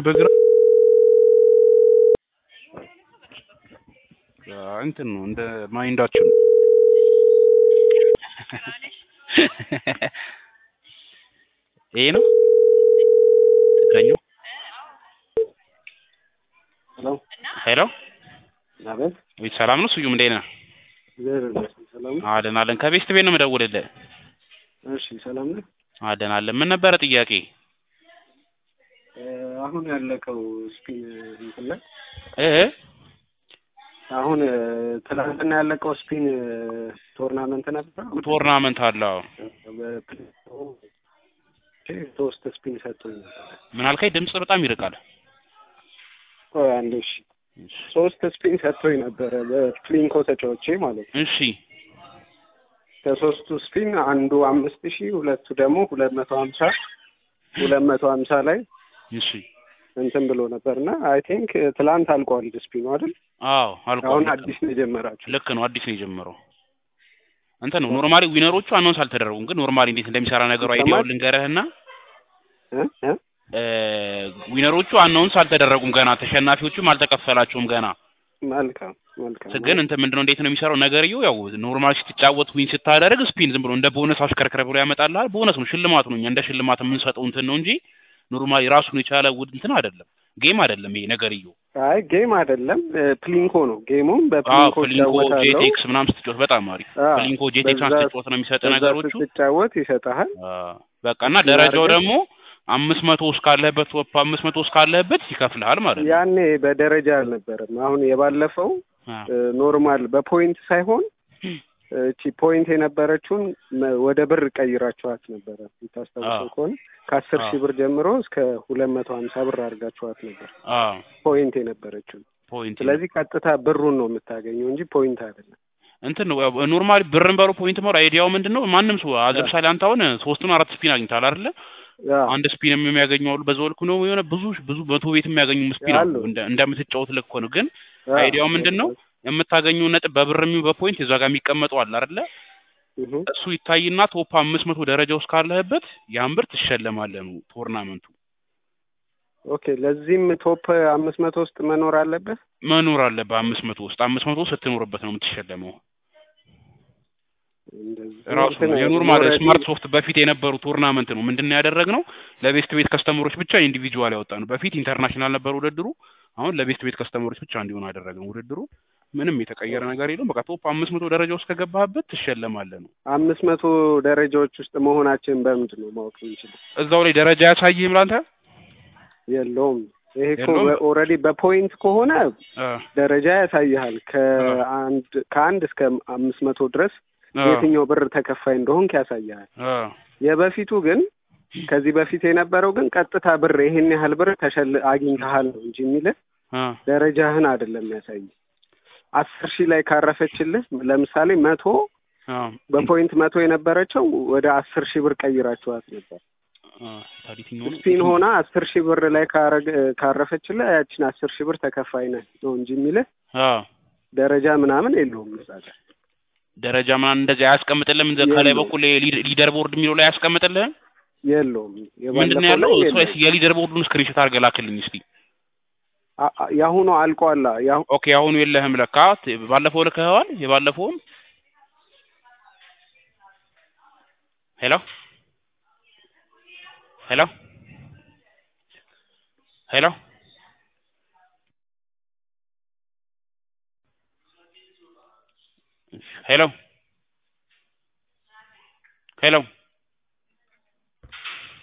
በግራ እንትን ነው እንደ ማይንዳችን ነው። ይሄ ነው ትክክለኛው። ሄሎ ሄሎ አቤት። ቤት ሰላም ነው? ስዩም እንዴት ነህ? እግዚአብሔር ይመስገን ሰላም ነው። አለን አለን። ከቤስት ቤት ነው የምደውልልህ። እሺ ሰላም ነው። አለን አለን። ምን ነበረ ጥያቄ? እ አሁን ያለቀው ስፒን እንትን ላይ እ አሁን እ ትናንትና ያለቀው ስፒን እ ቶርናመንት ነበር። ቶርናመንት አለ። አዎ። በፕሌቶ ሶስት ስፒን ሰጡኝ ነበር። ምን አልከኝ? ድምጽ በጣም ይርቃል። ቆይ አንዴ እሺ። ሶስት ስፒን ሰጥቶኝ ነበረ በፍሊንኮ ተጫዎቼ ማለት ነው። እሺ ከሶስቱ ስፒን አንዱ አምስት ሺህ ሁለቱ ደግሞ ሁለት መቶ ሀምሳ ሁለት መቶ ሀምሳ ላይ እሺ። እንትን ብሎ ነበር እና አይ ቲንክ ትላንት አልቋል ስፒኑ አይደል? አዎ አልቋል። አሁን ልክ አዲስ ነው። ነው የጀመራችሁ። ልክ ነው። አዲስ ነው የጀመረው። እንትን ነው ኖርማሊ ዊነሮቹ አናውንስ አልተደረጉም፣ ግን ኖርማሊ እንዴት እንደሚሰራ ነገሩ ይሰማል? አይዲያውን ልንገርህና እ እ እ ዊነሮቹ አናውንስ አልተደረጉም ገና፣ ተሸናፊዎቹም አልተከፈላቸውም ገና። መልካም መልካም። ግን እንትን ምንድነው እንዴት ነው የሚሰራው ነገርየው? ያው ኖርማል ስትጫወት ዊን ስታደርግ ስፒን ዝም ብሎ እንደ ቦነስ አሽከርክረ ብሎ ያመጣልሃል። ቦነስ ነው፣ ሽልማት ነው። እኛ እንደ ሽልማት የምንሰጠው እንትን ነው እንጂ ኖርማሊ ራሱን የቻለ ውድ እንትን አይደለም፣ ጌም አይደለም ይሄ ነገርየው። አይ ጌም አይደለም እ ፕሊንኮ ነው። ጌሙም አዎ በፕሊንኮ ፍሊንኮ እጫወታለሁ። ጄቴክስ ምናምን ስትጫወት በጣም አሪፍ። አዎ፣ ፍሊንኮ ጄቴክስ በዛ- ስትጫወት ነው የሚሰጥ በዛ ነገሮቹ። ስትጫወት ይሰጥሃል። አዎ፣ በቃ እና ደረጃው አድርገህ- ደግሞ አምስት መቶ እስካለህበት ቶፕ አምስት መቶ እስካለህበት ይከፍልሃል ማለት ነው። ያኔ በደረጃ አልነበረም። አሁን የባለፈው አዎ እ ኖርማል በፖይንት ሳይሆን እቺ ፖይንት የነበረችውን መ- ወደ ብር ቀይራችኋት ነበረ የምታስታውሰው አዎ። ከሆነ ከአስር አዎ። ሺህ ብር ጀምሮ እስከ ሁለት መቶ ሀምሳ ብር አድርጋችኋት ነበር አዎ ፖይንት የነበረችውን። ፖይንት ስለዚህ ቀጥታ ብሩን ነው የምታገኘው እንጂ ፖይንት አይደለም። እንትን ነው ኖርማሊ ብርን በሮ ፖይንት መር አይዲያው ምንድን ነው? ማንም ሰው አዝ ለምሳሌ አንተ አሁን ሶስቱን አራት ስፒን አግኝታል አይደለ? ያ አንድ ስፒን የሚያገኙ አሉ። በዛው ልክ ነው የሆነ ብዙ ብዙ መቶ ቤት የሚያገኙ ስፒን አሉ። አሉ። እንደ እንደምትጫወት ልክ ነው። ግን ያ፣ አይዲያው ምንድን ነው? የምታገኘው ነጥብ በብርም ይሁን በፖይንት እዛ ጋር የሚቀመጡ አለ አይደለ? እህ፣ እሱ ይታይና ቶፕ አምስት መቶ ደረጃ ውስጥ ካለህበት ያን ብር ትሸለማለህ ነው ቶርናመንቱ። ኦኬ። ለዚህም ቶፕ አምስት መቶ ውስጥ መኖር አለበት። መኖር አለብህ አምስት መቶ ውስጥ አምስት መቶ ስትኖርበት ነው የምትሸለመው። እንደዚህ ራሱ እንትን ነው የኖርማል ኦልሬዲ ስማርት ሶፍት በፊት የነበሩ ቱርናመንት ነው። ምንድን ነው ያደረግነው? ለቤስት ቤት ከስተመሮች ብቻ ኢንዲቪጁዋል ያወጣ ነው። በፊት ኢንተርናሽናል ነበር ውድድሩ። አሁን ለቤስት ቤት ከስተመሮች ብቻ እንዲሆን አደረግነው ውድድሩ። ምንም የተቀየረ ነገር የለውም። በቃ ቶፕ አምስት መቶ ደረጃ ውስጥ ከገባህበት ትሸለማለህ ነው። አምስት መቶ ደረጃዎች ውስጥ መሆናችን በምንድን ነው ማወቅ የምንችለው? እዛው ላይ ደረጃ ያሳይህም ላንተ የለውም። ይሄ እኮ የለውም? ኦልሬዲ በፖይንት ከሆነ አ ደረጃ ያሳይሃል። ከአንድ ከአንድ እስከ አምስት መቶ ድረስ አ የትኛው ብር ተከፋይ እንደሆንክ ያሳይሃል። አ የበፊቱ ግን ከዚህ በፊት የነበረው ግን ቀጥታ ብር ይሄን ያህል ብር ተሸል አግኝተሃል ነው እንጂ የሚልህ አ ደረጃህን አይደለም ያሳይ። አስር ሺህ ላይ ካረፈችልህ ለምሳሌ መቶ አ በፖይንት መቶ የነበረችው ወደ አስር ሺህ ብር ቀይራችኋት ነበር። አ ታዲያ የትኛው ነው? ስፒን ሆና አስር ሺህ ብር ላይ ካረገ ካረፈችልህ ያችን አስር ሺህ ብር ተከፋይ ነህ ነው እንጂ የሚልህ አ ደረጃ ምናምን የለውም እዛ ጋር። ደረጃ ምናምን እንደዚህ አያስቀምጥልህም? እንደ ከላይ የለውም። በኩል የሊድ- ሊደር ቦርድ የሚለው ላይ አያስቀምጥልህም? የለውም ምንድን ነው የባለፈው ያለው? ላይ እሱ የለውም። የሊደር ቦርዱን ስክሪንሾት አድርገህ ላክልኝ እስቲ። አ- አ- የአሁኑ አልቋላ። የአሁ- ኦኬ አሁኑ የለህም ለካ። ት- ባለፈው ልከኸዋል። የባለፈውን ሄሎ ሄሎ ሄሎ ሄሎ ሄሎ